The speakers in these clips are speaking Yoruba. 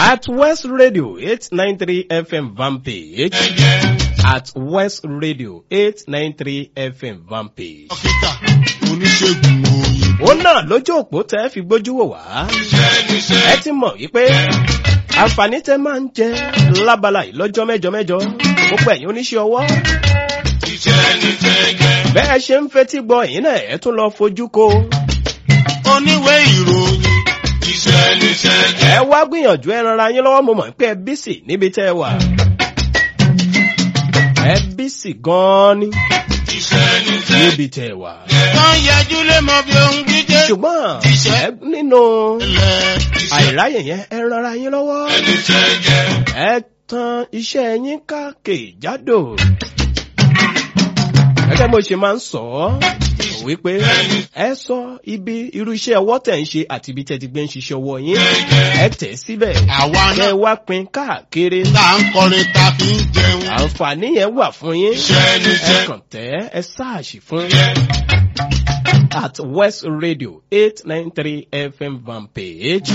At West Radio 893 FM Vantage. At West Radio 893 FM Vantage. dókítà oníṣègùn òyìnbó. Ó náà lójú òpó tẹ́ fi gbójú wò wá. Ẹ ti mọ̀ wípé àǹfààní tẹ́ máa ń jẹ lábala yìí lọ́jọ́ mẹ́jọ mẹ́jọ. Gbogbo ẹ̀yin oníṣẹ́ ọwọ́. Bẹ́ẹ̀ ṣe ń fetí gbọ́ ẹ̀yin náà ẹ̀ tún lọ fojú ko. oníwèé ìròyìn. Ẹ wá gbìyànjú ẹ ranra yín lọ́wọ́ mo mọ̀ pé ẹ bísì níbi tẹ́ ẹ wà. Ẹ bísì gan-an ni níbi tẹ́ ẹ wà. wọ́n yẹjú lé mọ bí ohun jíjẹ. Ṣùgbọ́n ẹ nínú ilẹ̀ àìráyè yẹn ẹ ranra yín lọ́wọ́. Ẹ tan iṣẹ́ yín káàkiri-jádò. Gẹ́gẹ́ bó ṣe máa ń sọ ọ́ wípé ẹ sọ ibi irú iṣẹ́ ọwọ́ tẹ̀ ń ṣe àti ibi tẹ̀ ti gbé ń ṣiṣẹ́ ọwọ́ yín. Ẹ tẹ̀ síbẹ̀. àwa Kẹ́ ẹ náà wá pín káàkiri. tá à ń kọrin ta fi ń jẹun. Àǹfààní yẹn wà fún yín. Iṣẹ́ Ẹ níṣẹ́. kàn tẹ́ ẹ sáàṣì fún. At West Radio eight nine three FM van page.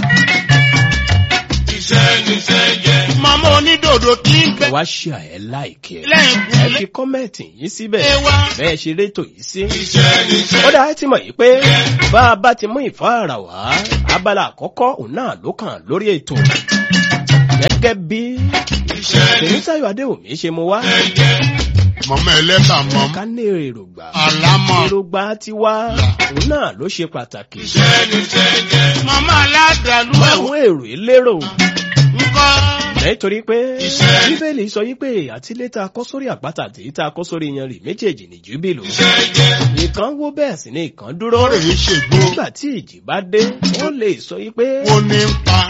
màmá onídòdò tí ń bẹ Ẹ wá ṣe àyẹ̀ láìkí ẹ̀. lẹ́yìn Ẹ kúlẹ̀ fi kọ́mẹ̀tì yín síbẹ̀. ẹ wá. Bẹ́ẹ̀ ṣe rétò yìí sí. Ó dáa ti mọ̀ yìí pé bá a bá ti mú ìfáàrà wá, abala àkọ́kọ́ òun náà ló kàn lórí ètò. Gẹ́gẹ́ bí Tèmítáyọ̀ Adéwòmí ṣe mú wá, mọ̀mọ́ ẹlẹ́bà mọ́ ká ní èrògbà. àlámọ̀. èrògbà tiwa òun náà ló ṣe pàtàkì. mọ̀mọ́ aládàlú ẹ̀wọ̀n àwọn èrò ìlérò ńkọ́. nítorí pé Iṣẹ́. bíbélì sọ yí pé àtìlé tá a kọ́ sórí àpáta àti tá a kọ́ sórí yanrì méjèèjì ní júbìlù. ìkan wó bẹ́ẹ̀ sì ni ìkan dúró. rè é ṣègbó. nígbà tí ìjì bá dé wọ́n lè sọ yí pé wo ní ń pa.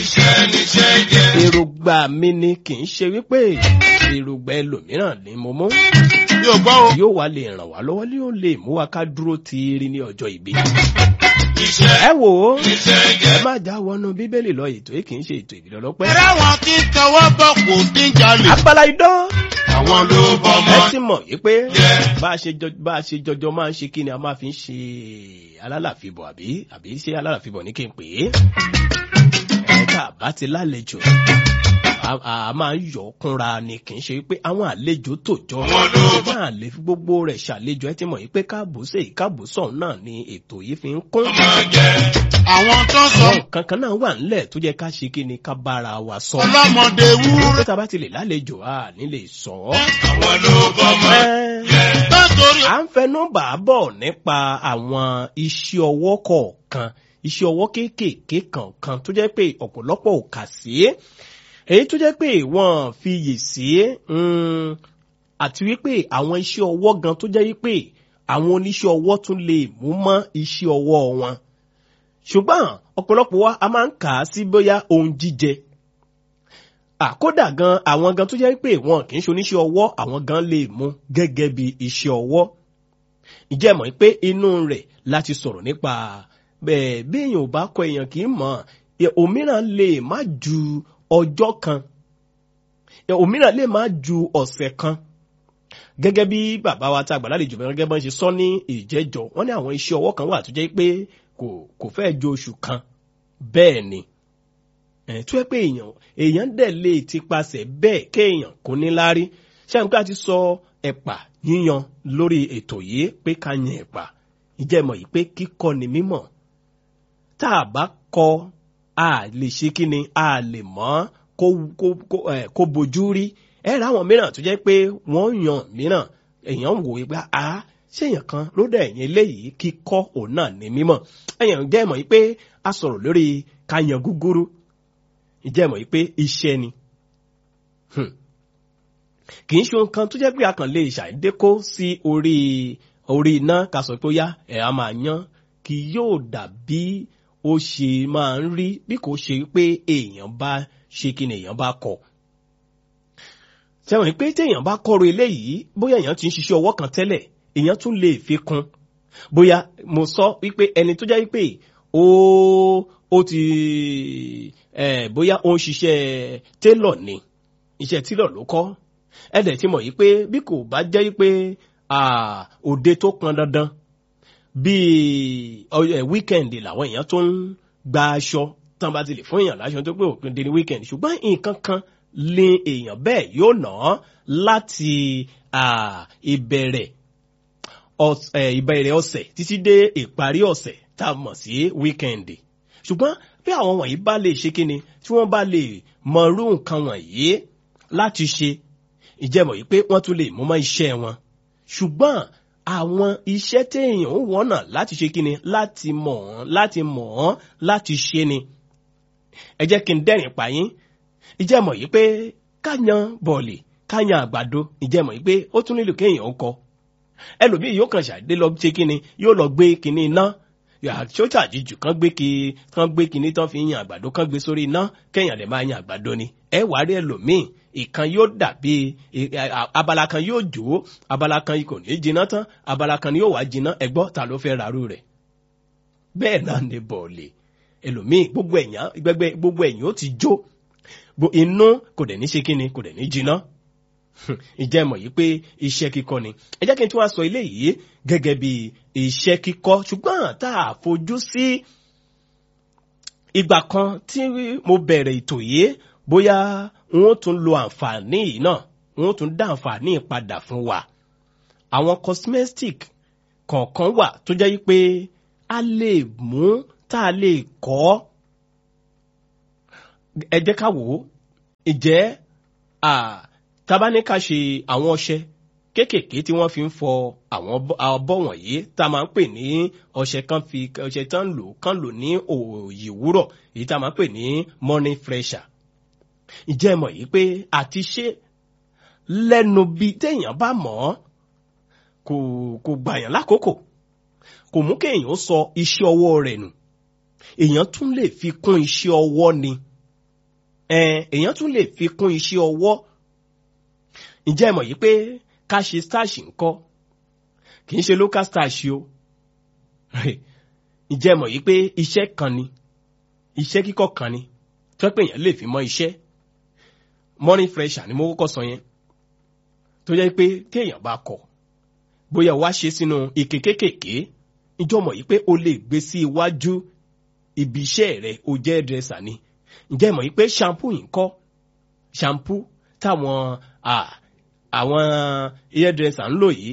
èrògbà mi ni kì í ṣe wípé èrògbà ẹlòmíràn ni mo mú. yóò gbọ́ o. yóò wá lè ràn wá lọ́wọ́ yóò lè mú wa ká dúró tiiri ní ọjọ́ ìbí. ẹ wò ó ẹ má já wọnú bíbélì lọ ètò yìí kì í ṣe ètò ìbílẹ̀ ọlọ́pẹ́. ẹ̀rọ àwọn tí ń tọwọ́ bọ̀ kò tí ń jalè. abala idán àwọn ló bọ́ ẹ mọ́. ti mọ̀ yìí pé bá a ṣe jọ- bá a ṣe jọjọ máa ń ṣe kí ni a máa fi ń ṣe alálàfibọ̀ àbí àbí ṣé alálàfibọ̀ ní kí n pè é. ẹ̀ka bá ti lálejò a- a máa ń yọ kúnra ni kì í ṣe pé àwọn àlejò tó jọ máa lè fi gbogbo rẹ̀ ṣàlejò ẹ ti mọ̀ yìí pé káàbò sí káàbò sọ̀hún náà ni ètò yìí fi ń kún. àwọn tó sọ àwọn kankan náà wà nílẹ̀ tó jẹ́ ká ṣe kí ni ká bára wa sọ. ọlọ́mọdé wúrú. pé tá a bá ti lè lálejò a ní lè sọ ọ́. àwọn ló bọ́ Ẹ́, nítorí à ń fẹnu bà á bọ̀ nípa àwọn iṣẹ́ ọwọ́ kọ̀ọ̀kan iṣẹ́ ọwọ́ kéékèèké kọ̀ọ̀kan tó jẹ́ pé ọ̀pọ̀lọpọ̀ ò kà sí èyí tó jẹ́ pé wọ́n fi yè sí mm, àti wípé àwọn iṣẹ́ ọwọ́ gan tó jẹ́ wípé àwọn oníṣẹ́ ọwọ́ tún lè mú mọ́ iṣẹ́ ọwọ́ wọn ṣùgbọ́n ọ̀pọ̀lọpọ̀ wa a máa ń kà á sí bóyá ohun jíjẹ àkódà gan àwọn gan tó jẹ́ pé wọn kì í ṣe oníṣẹ́ ọwọ́ àwọn gan lè mú gẹ́gẹ́ bí iṣẹ́ ọwọ́ ìjẹ́ mọ̀ pé inú rẹ̀ láti sọ̀rọ̀ nípa bẹ́ẹ̀ bí èèyàn ò bá kọ èèyàn kì í mọ̀ ẹ̀, òmíràn lè má ju ọjọ́ kan ẹ̀, òmíràn lè má ju ọ̀sẹ̀ kan gẹ́gẹ́ bí bàbá wa tá a gbà lálejò bẹ́ẹ̀ gẹ́gẹ́ bá ń ṣe sọ ní ìjẹ́jọ́ wọ́n ní àwọn iṣẹ́ ọwọ́ kan wà tó jẹ́ pé kò kò fẹ́ ju oṣù kan bẹ́ẹ̀ ni ẹ̀ tó yẹ pé èèyàn èèyàn dẹ̀ lè ti pasẹ̀ bẹ́ẹ̀ kéèyàn kò ní lárí ṣáà ká ti sọ ẹ̀pà yíyan lórí ètò yìí pé ká yan ẹ̀pà ìjẹ́mọ̀ yìí pé kíkọ́ ni mímọ̀ tá a bá kọ́ a lè ṣe kí ni a lè mọ̀ kó kó kó ẹ̀ kó bojú rí ẹ rà àwọn mìíràn tó jẹ́ pé wọ́n yan mìíràn èèyàn wò ó pé a ṣé èèyàn kan ló dẹ̀ yẹn eléyìí kíkọ́ òun náà ní mímọ̀ èèyàn jẹ́ mọ̀ yìí pé a sọ̀rọ̀ lórí ká yan gúgúrú ìjẹ́ mọ̀ yìí pé iṣẹ́ ni Hmm. kì í ṣe ohun kan tó jẹ́ pé a kàn lè ṣàìdé kó sí orí orí iná ká sọ pé ó yá ẹ̀ á máa yan kì yóò dàbí ó ṣe máa ń rí bí kò ṣe pé èèyàn bá ṣe kí ni èèyàn bá kọ̀ sẹ́wọ̀n pé téèyàn bá kọ́rọ̀ eléyìí bóyá èèyàn ti ń ṣiṣẹ́ ọwọ́ kan tẹ́lẹ̀ èèyàn tún lè fi kún bóyá mo sọ wípé ẹni tó jẹ́ wípé ó ó ti eh, bóyá ó ń ṣiṣẹ́ télọ̀ ni iṣẹ́ télọ̀ ló kọ́ ẹ̀dẹ̀ ti mọ̀ yìí pé bí kò bá jẹ́ wípé ah, òde tó pọn dandan bíi ọ- eh, wíkẹ̀ndì làwọn èèyàn tó ń gba aṣọ tán bá ti lè fún èèyàn láṣọ tó pé òpin dé ní weekend ṣùgbọ́n nǹkan kan lè èèyàn bẹ́ẹ̀ yóò ná láti ìbẹ̀rẹ̀ ìbẹ̀rẹ̀ ọ̀sẹ̀ títí dé ìparí ọ̀sẹ̀ tá a mọ̀ sí weekend ṣùgbọ́n bí àwọn wọ̀nyí bá lè ṣe kíni tí wọ́n bá lè mọrú nǹkan wọ̀nyí láti ṣe ìjẹ́mọ̀ yìí pé wọ́n tún lè mú mọ́ iṣẹ́ wọn ṣùgbọ́n àwọn iṣẹ́ téèyàn ń wọ́nà láti ṣe kíni láti mọ̀ ọ́n láti mọ̀ ọ́n láti ṣe ni ẹ jẹ́ kí n dẹ́rìn pa yín ìjẹ́mọ̀ yìí pé káyan bọ̀ọ̀lì káyan àgbàdo ìjẹ́mọ̀ yìí pé ó tún nílò kéèyàn ń kọ ẹlòmíì yóò kàn ṣàdé lọ ṣe kíni yóò lọ gbé kíní iná ṣóṣà jíjù kan gbé ki kan gbé kíní tán fi yan àgbàdo kan gbé sórí iná kéèyàn lè máa yan àgbàdo ni ẹ wàá rí ẹlòmíì ìkan yóò dàbí abala kan yóò jò ó abala kan kò ní jiná tán abala kan ni yóò wá jiná ẹgbọ́ ta ló fẹ́ ràrú rẹ̀ bẹ́ẹ̀ náà ni bọ̀ọ̀lì ẹlòmíì gbogbo ẹ̀yàn gbẹgbẹ gbogbo ẹ̀yìn ó ti jó inú kò dẹ̀ ní ṣe kíni kò dẹ̀ ní jiná ìjẹ́ mọ̀ yìí pé iṣẹ́ kíkọ́ ni ẹ jẹ́ kí n tún wá sọ ilé yìí gẹ́gẹ́ bí iṣẹ́ kíkọ́ ṣùgbọ́n tá a fojú sí ìgbà kan tí mo bẹ̀rẹ̀ ètò yìí bóyá wọ́n tún lo àǹfààní yìí náà wọ́n tún dá àǹfààní padà fún wa àwọn cosmetic kọ̀ọ̀kan wà tó jẹ́ pé a lè mú tá a lè kọ́ ẹ jẹ́ ká wò ó ìjẹ́ tabaníkà ṣe àwọn ọṣẹ kéékèèké tí wọ́n fi ń fọ àwọn abọ́ wọ̀nyí tá a máa ń pè ní ọṣẹ kan fi ọṣẹ tán lò kán lò ní òòyì wúrọ̀ èyí tá a máa ń pè ní morning fresher ìjẹ́ mọ̀ yìí pé àti ṣe lẹ́nu bíi téèyàn bá mọ̀ ọ́ kò kò gbàyàn lákòókò kò mú kéèyàn sọ iṣẹ́ ọwọ́ rẹ̀ nù èèyàn tún lè fi kún iṣẹ́ ọwọ́ ni èèyàn tún lè fi kún iṣẹ́ ọwọ́ ǹjẹ́ ẹ mọ̀ yìí pé ká ṣe starch ńkọ́ kì í ṣe local starch o ǹjẹ́ ẹ mọ̀ yìí pé iṣẹ́ kan ni iṣẹ́ kíkọ́ kan ni tó pé èèyàn lè fi mọ́ iṣẹ́ morning fresher ni mo kọ́kọ́ sọ yẹn tó jẹ́ pé téèyàn bá kọ̀ bóyá wá ṣe sínú ike kéékèèké ìjọ mọ̀ yìí pé o lè gbé sí iwájú ibi iṣẹ́ rẹ̀ o jẹ́ dresser ni ǹjẹ́ mọ̀ yìí pé shampoo yìí kọ́ shampoo táwọn àwọn hairdresser ń lò yìí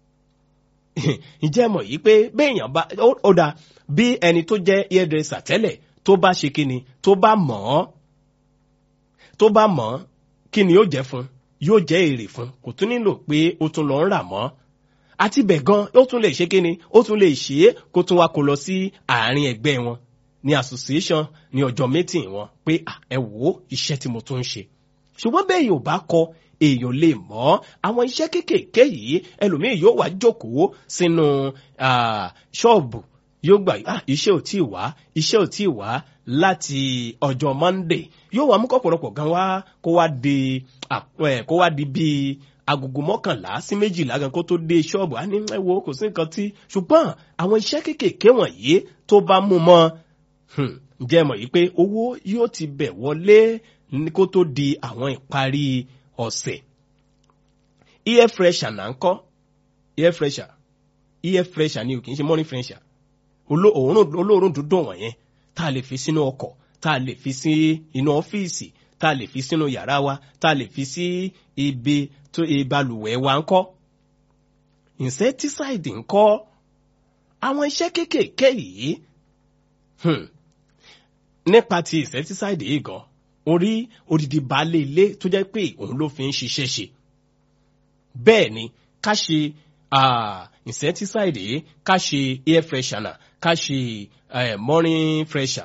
ǹjẹ́ mọ̀ yìí pé béèyàn bá ó dà bí ẹni tó jẹ́ hairdresser tẹ́lẹ̀ tó bá ṣe kíni tó bá mọ̀ ọ́ tó bá mọ̀ ọ́ kí ni yóò jẹ́ fún yóò jẹ́ èrè fún kò tún nílò pé ó tún lọ ń rà mọ́ àti bẹ̀ gan ó tún lè ṣe kíni ó tún lè ṣe é kó tún wá kó lọ sí àárín ẹgbẹ́ wọn ní association ní ọjọ́ meeting wọn pé ẹ wò ó iṣẹ́ tí mo tún ń ṣe ṣùgbọ́n bẹ́ẹ̀ yóò bá kọ èèyàn lè mọ̀ àwọn iṣẹ́ kéékèèké yìí ẹlòmíì yóò wá jókòó sínú ṣọ́ọ̀bù yóò gbà iṣẹ́ ò tí ì wá iṣẹ́ ò tí ì wá láti ọjọ́ monday yóò wá mú kọ̀pọ̀lọpọ̀ gan wá kó wá di kó wá di bíi agogo mọ́kànlá sí méjìlá gan kó tó dé ṣọ́ọ̀bù á ní ẹ wo kò sí nǹkan tí ṣùgbọ́n àwọn iṣẹ́ kéékèèké wọ̀nyí tó bá mú mọ́ ǹjẹ́ mọ̀ yìí pé owó yóò ti bẹ̀ wọlé kó tó di àwọn ìparí ọ̀sẹ̀ air fresher náà ń kọ́ air fresher air fresher ni o kì í ṣe morning fresher olóòórùn dúdùn wọ̀nyẹn tá a lè fi sínú ọkọ̀ tá a lè fi sí inú ọ́fíìsì tá a lè fi sínú yàrá wa tá a lè fi sí ibi tó ìbalùwẹ̀ wa ń kọ́ insecticide ń kọ́ àwọn iṣẹ́ kéékèèké yìí nípa ti insecticide yìí gan orí odidi baálé ilé tó jẹ́ pé òun ló fi ń ṣiṣẹ́ ṣe bẹ́ẹ̀ ni ká ṣe insecticide yìí ká ṣe air freshener ká ṣe morning fresher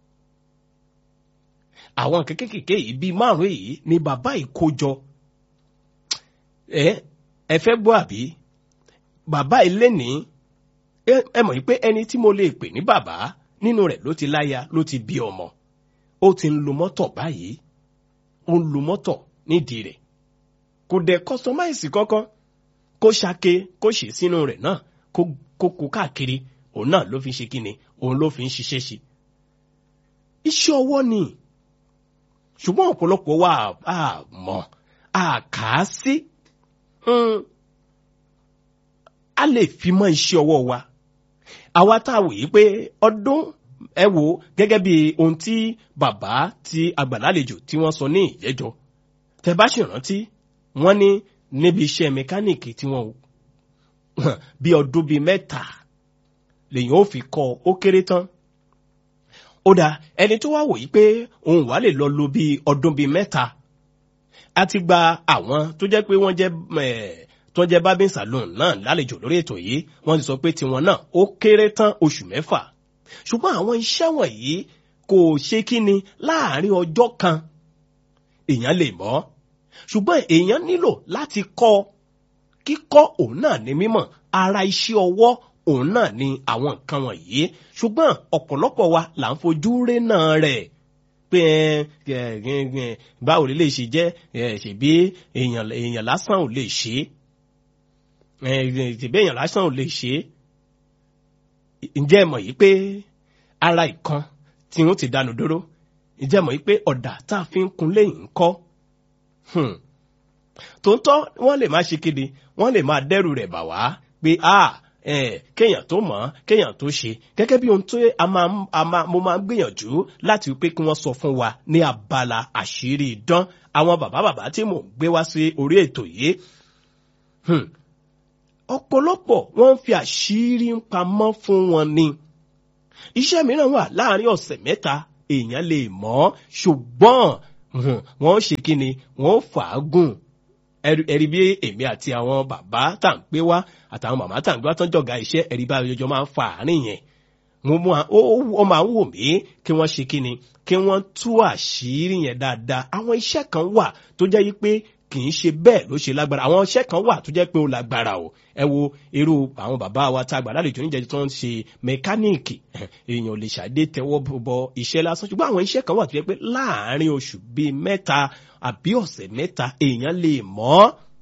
àwọn kékèké yìí bíi márùn yìí ni bàbá yìí kó jọ ẹ ẹ fẹ́ gbọ́ àbí bàbá ilé ní ẹ mọ̀ pé ẹni tí mo lè pè ní bàbá nínú rẹ̀ ló ti láya ló ti bí ọmọ ó ti ń lo mọ́tọ̀ báyìí ó ń lo mọ́tọ̀ nídìí rẹ̀ kò dẹ̀ kọ́sọmáìsì kankan kó ṣake kó ṣe sínú rẹ̀ náà kó kó káàkiri òun náà ló fi ṣe kíni òun ló fi ń ṣiṣẹ́ ṣe. iṣẹ́ ọwọ́ ni ṣùgbọ́n ọ̀pọ̀lọpọ̀ wa á mọ̀ á kà á sí a lè fi mọ́ iṣẹ́ ọwọ́ wa àwa tá a wòye pé ọdún ẹ wo gẹ́gẹ́ bí ohun tí bàbá tí agbàlálejò tí wọ́n sọ ní ìjẹ́jọ́ tẹ bá sì rántí wọ́n ní níbi iṣẹ́ mẹkáníìkì tí wọ́n bí ọdún bíi mẹ́ta lèyìn ó fi kọ́ ó kéré tán ó dáa ẹni tó wá wòye pé òun wà lè lọ lo bíi ọdún bíi mẹ́ta a ti gba àwọn tó jẹ́ pé wọ́n jẹ́ tó jẹ́ bábí saloon náà lálejò lórí ètò yìí wọ́n ti sọ pé tiwọn náà ó kéré tán oṣù mẹ́fà ṣùgbọ́n àwọn iṣẹ́ wọ̀nyí kò ṣe kí ni láàrin ọjọ́ kan èèyàn lè mọ̀ ṣùgbọ́n èèyàn nílò láti kọ́ kíkọ́ òun náà ní mímọ̀ ara iṣẹ́ ọwọ́ òun náà ni àwọn nǹkan wọ̀nyí ṣùgbọ́n ọ̀pọ̀lọpọ̀ wa là ń fojú ré náà rẹ̀ pé báwo lè lè ṣe jẹ́ ṣèbí èèyàn lásán ò lè ṣe é ṣèbí èèyàn lásán ò lè ṣe é ǹjẹ́ ẹ mọ̀ yìí pé ara ìkan tí wọ́n ti dànù dúró ǹjẹ́ ẹ mọ̀ yìí pé ọ̀dà tá a fi ń kun lẹ́yìn ń kọ́ tòótọ́ wọ́n lè máa ṣe kéde wọ́n lè máa dẹ́rù rẹ̀ bà wá pé ah kéèyàn tó mọ̀ kéèyàn tó ṣe gẹ́gẹ́ bí ohun tó mo máa ń gbìyànjú láti wípé kí wọ́n sọ fún wa ní abala àṣírí idán àwọn bàbá bàbá tí mò ń gbé wá sí orí ètò yìí ọ̀pọ̀lọpọ̀ wọ́n ń fi àṣírí ń pamọ́ fún wọn ni iṣẹ́ mìíràn wà láàrin ọ̀sẹ̀ mẹ́ta èèyàn lè mọ̀ ṣùgbọ́n wọ́n ṣe kí ni wọ́n fàágùn ẹ̀rí bí èmi àti àwọn bàbá tá à ń pé wá àtàwọn màmá tá à ń gbé wá tán jọ̀gá iṣẹ́ ẹ̀rí bá ọjọ́ máa ń fa àárín yẹn ó máa ń wò mí kí wọ́n ṣe kí ni kí wọ́n tú àṣírí yẹn dáadáa àwọn iṣẹ́ kan wà tó jẹ́ yí pé kì í ṣe bẹ́ẹ̀ ló ṣe lágbára àwọn iṣẹ́ kan wà tó jẹ́ pé ó lágbára o ẹ wo irú àwọn bàbá wa tá a gbà lálejò níjẹ́jú tó ń ṣe mẹkáníìkì èèyàn ò lè ṣàdé tẹ́wọ́ bọ iṣẹ́ lásán ṣùgbọ́n àwọn iṣẹ́ kan wà tó jẹ́ pé láàárín oṣù bíi mẹ́ta àbí ọ̀sẹ̀ mẹ́ta èèyàn lè mọ̀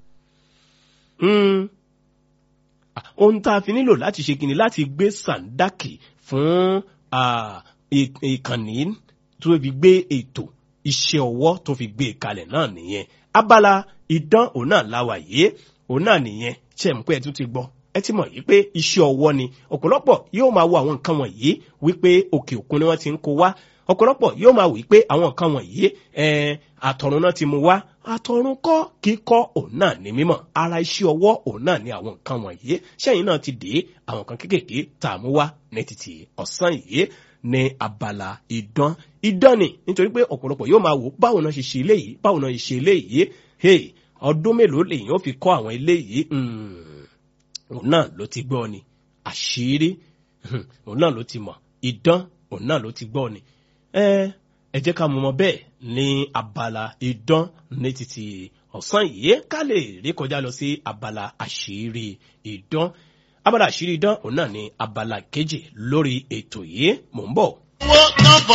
ohun tá a fi nílò láti ṣe kìíní láti gbé sàndákì fún ìkànnì tó fi gbé ètò iṣẹ́ ọwọ́ tó fi gbé kalẹ̀ náà nìyẹn abala idán òun náà láwa yìí òun náà nìyẹn ṣe mú pé ẹ tún ti gbọ́ ẹ ti mọ̀ yìí pé iṣẹ́ ọwọ́ ni ọ̀pọ̀lọpọ̀ yóò máa wo àwọn nǹkan wọ̀nyí wípé òkè òkun ni wọ́n ti ń kó wá ọ̀pọ̀lọpọ̀ yóò máa wí pé àwọn nǹkan wọ̀nyí àtọ̀run náà ti mú wá àtọ̀run kọ́ kíkọ́ òun náà ní mímọ̀ ara iṣẹ́ ọwọ́ òun náà ní àwọn nǹkan wọ̀nyí sẹ́yìn náà ti dé àwọn kan kéékèèké tá a mú wá ní títì ọ̀sán yìí ní abala idán idán ni nítorí pé ọ̀pọ̀lọpọ̀ yóò máa wò báwo náà ṣe ṣe eléyìí báwo náà ṣe ṣe eléyìí hey ọdún mélòó lèyìn ó fi kọ́ àwọn eléyìí òun náà ló ti gbọ́ ni àṣírí òun náà ló ti mọ̀ idán òun náà ló ti gbọ́ ni ẹ ẹ jẹ́ ká mọ̀ mọ́ bẹ́ẹ̀ ní abala idán ní títí ọ̀sán yìí ká lè rí kọjá lọ sí abala àṣírí idán abala àṣírí idán òun náà ní abala kejì lórí ètò yìí mò ń bọ̀. owó náà fọ